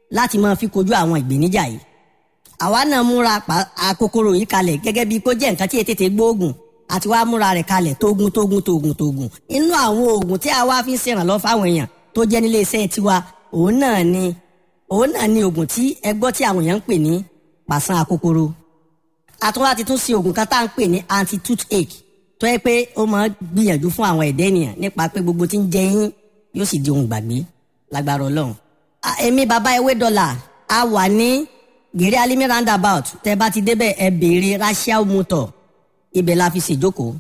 láti máa fi kojú àwọn ìgbéníjà yìí àwa náà múra àkókòrò yìí kalẹ̀ gẹ́gẹ́ bíi kó jẹ́ nǹkan tí ètètè gbóògùn àti wàá múra rẹ̀ kalẹ̀ tógun tógun tógun tógun inú àwọn oògùn tí àwa fi ń ṣèrànlọ́ fáwọn èèyàn tó jẹ́ nílé iṣẹ́ tiwa òun náà ni òun náà ni oògùn tí ẹ gbọ́ tí àwọn èèyàn ń pè ní pàṣán àkókòrò àtúwá ti tún ṣe oògùn kan tá à ń pè ní anti toothache tó yẹ pé ó máa gbìyànjú fún àwọn ẹ̀dẹ́ ènìyàn nípa pé gbogbo tí ń jẹ yín yóò sì di ohun gbàgbé lágbára ọlọ́run. èmi bàbá ewé dọ́là a wà ní gèrè alimi roundabout tẹ bá ti débẹ̀ ẹ béèrè rachel motor ibẹ̀ la fi ṣèjókòó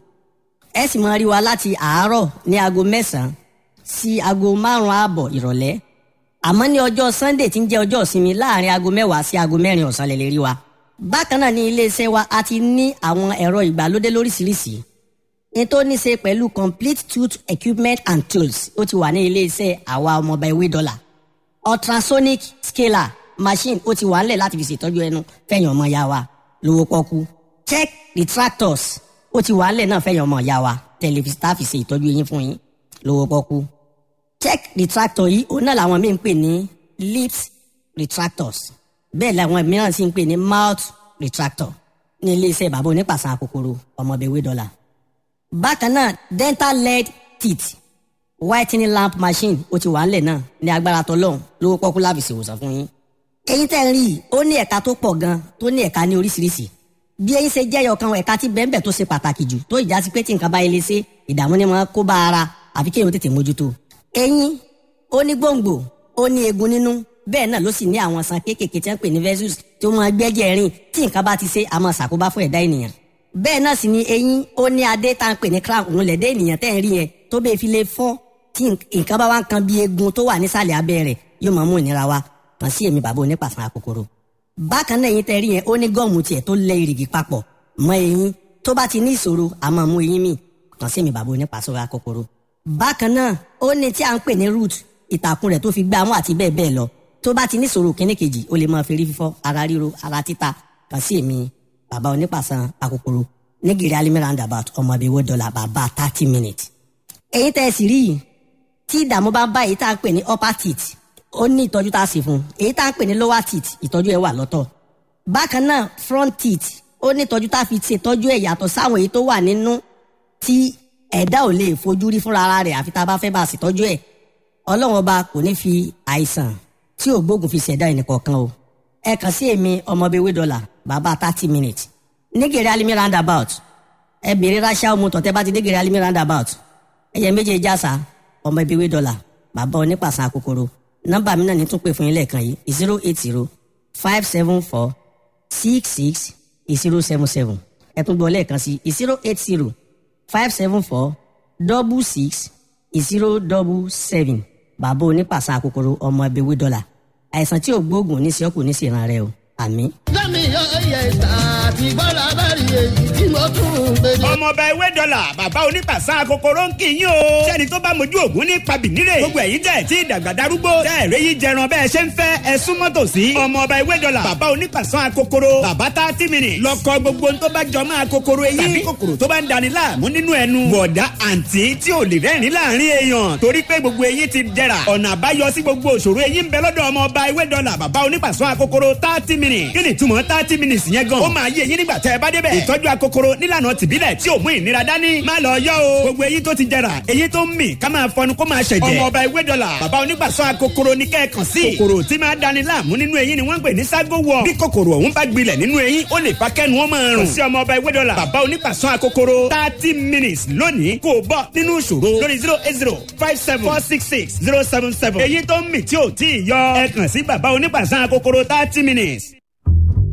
ẹ sì máa rí wa láti àárọ̀ ní aago mẹ́sàn-án sí aago márùn-ún ààbọ̀ ìrọ̀lẹ́ àmọ́ ní ọjọ́ sunday tí ń jẹ́ ọjọ́ ìsinmi láàrin aago mẹ́wàá sí aago mẹ́rin ọ̀sán lè lè rí wa bákan náà ní iléeṣẹ́ wa a ti ní àwọn ẹ̀rọ ìgbàlódé lóríṣiríṣi ní tó ní ṣe pẹ̀lú complete tooth equipment and tools ó ti wà ní iléeṣẹ́ àwa ọmọọba ewé dọ́là ultrasonic scaler machine ó ti wà ńlẹ̀ láti fi ṣètọ́jú ẹnu fẹ̀yìn ọmọ ya wa lówó pọ́kú check retractors ó ti wà ńlẹ̀ náà fẹ̀yìn ọmọ ya wa tẹlifíṣítà fi ṣe ìtọ́jú eyín fún yín lówó pọ́kú check retractor yìí òun náà làwọn míì ń pè ní lips retractors bẹ́ẹ̀ làwọn mìíràn sì ń pè ní mouth retractor ní iléeṣẹ́ bàbá onípàṣán kòkòrò ọmọbẹ̀wé dọ́là bákan náà dental lead teeth whitening lamp machine ó ti wà ńlẹ̀ náà ní agbára tọlọ́hún lówó pọ́kú láfi ṣèwòsàn fún yín. eyín tẹ́ ń rí i ó ní ẹ̀ka tó pọ̀ gan tó ní ẹ̀ka ní oríṣiríṣi bí eyín ṣe jẹ́yọ̀ kan ẹ̀ka tí bẹ́ẹ̀nbẹ́ẹ̀ tó ṣe pàtàkì jù tó ìjà sí pé tí nǹkan bá yẹlé ṣe ìdààmú ni wọ́n kó bá ara àfi kéèyàn tètè mójútó. eyín ó ní gbòǹgbò ó ní eegun nínú bẹ́ẹ̀ náà ló sì ní àwọn san kéékèèké tí wọ́n pè ní vessels tí wọ́n máa gbẹ́jẹ̀ rìn tí nǹkan bá ti ṣe àmọ́ ṣàkóbá fún ẹ̀dá ènìyàn bẹ́ẹ̀ náà sì ni eyín ó ní adé tá à ń pè ní crown òun lẹ̀dẹ́ ènìyàn tẹ́ ń rí yẹn tó bẹ́ẹ̀ fi lè fọ́ tí nǹkan bá wá ń kan bí eegun tó wà nísàlẹ̀ abẹ́ rẹ̀ yóò máa mú ìnira wá kàn sí èmi bàbá onípàṣán àkókòrò. bákan náà eyín tẹ́ rí yẹn ó ní gọ́ọ̀mù tiẹ̀ tó lẹ ìrìgì papọ̀ mọ́ eyín tó bá ti ní ìṣòro a máa mú eyín mì kàn sí èmi bàbá onípàṣán àkókòrò. bákan náà ó ní tí à ń pè ní root ìtàkùn rẹ̀ tó fi gbá mú àti bẹ́ẹ̀ bẹ́ẹ̀ lọ tó bá ti ní ìṣòro kíní kejì ó lè máa fi rí fífọ́ ara ríro ara títa kàn sí èmi bàbá onípàṣán àkókòrò nígìrì alimi roundabout ọmọ ibi owó dọ́là bàbá thirty minutes. èyí tẹ́ ẹ sì rí yìí tí ìdààmú bá ń bá èyí tá à ń pè ní upper teeth ó ní ìtọ́jú tá a sì fún un èyí tá à ń pè ní lower teeth ìtọ́jú ẹ̀ wà lọ́tọ̀. bákan náà front teeth ó ní ìtọ́jú tá a fi ṣètọ́jú ẹ̀ yàtọ̀ sáwọn èyí tó wà nínú tí ẹ̀dá ò lè fojú rí fúnra ara rẹ̀ àfi tá a bá fẹ́ bá a ṣètọ́jú ẹ̀ ọlọ́run ọba kò ní fi àìsàn tí ò gbógun fi ṣẹ̀dá ẹnìkọ̀ọ̀kan o ẹ kàn sí èmi ọmọ ibi owó dọ́là bàbá thirty minutes nígèrè alimi roundabout ẹ bèrè rachel motor tẹ bá ti nígèrè alimi roundabout ẹyẹ méje jásà ọmọ ibi ìwé dọ́là bàbá onípàṣán àkókòrò nọ́mbà mi náà ní tún pè fún yín lẹ́ẹ̀kan yìí zero eight zero five seven four six six zero seven seven ẹ tún gbọ́ lẹ́ẹ̀kan sí zero eight zero five seven four double six zero double seven bàbá onípàṣán àkókòrò ọmọ ibi ìwé dọ́là àìsàn tí ò gbóògùn ní sí ọkùnrin ní sí ìran rẹ o àmín. lẹ́mi yọ iye ìta àti bọ́lá bẹ́ẹ̀rì èyí tí mo tún ń gbé ní. ọmọọba ewé dọ́là bàbá onípàṣán kòkòrò ń kì í yín o. sẹ́ni tó bá mojú ògún ní pabìnírè. gbogbo ẹ̀yin tẹ̀ tí ìdàgbà darúgbó. tẹ́ ẹ̀rẹ́ yìí jẹran bẹ́ẹ̀ ṣe ń fẹ́ ẹ súnmọ́ tòsí. ọmọọba ewé dọ́là bàbá onípàṣán kòkòrò. bàbá tá a ti mìíràn. lọ́kọ gbogbo tó bá jọ máa kòkòrò eyín. tàbí kòkòrò tó bá ń dani láàmú nínú ẹnu. bọ̀dá àǹtí tí ò lè rẹ́rìn láàrin èèyàn. torí pé gbogbo eyín ti dẹ̀ra. ọ̀nà àbáyọ sí gbogbo òṣòro eyín ń bẹ lọ́dọ̀ ọmọọba ewé dọ́là bàbá onípàṣán kòkòrò thirty minutes. kí ni ìtumọ̀ thirty minutes yẹn gan. ó máa yé eyín nígbà tẹ́ ẹ bá débẹ̀. ìtọ́jú akokoro nílànà tìbílẹ̀ tí ò mú ìnira dání. má lọ yọ o. gbogbo eyín tó ti jẹrà eyín tó ń mì ká máa fọnu kó máa ṣẹ̀jẹ̀. ọmọ ọba ewé dọ́là bàbá onígbàsọ akokoro ní kẹ́ẹ̀kan sí. kòkòrò tí máa dani láàmú nínú eyín ni wọ́n ń pè ní ságo wọ̀. bí kòkòrò ọ̀hún bá gbilẹ̀ nínú eyín ó lè fa kẹ́nu ó máa rùn. kò sí ọmọ ọba ewé dọ́là bàbá onígbàsọ akokoro thirty minutes lónìí kò bọ́ nínú ìṣòro lórí zero eight zero five seven four six six zero seven seven. eyín tó ń mì tí ò tí ì yọ ẹ kàn sí bàbá onígbàsọ akokoro thirty minutes.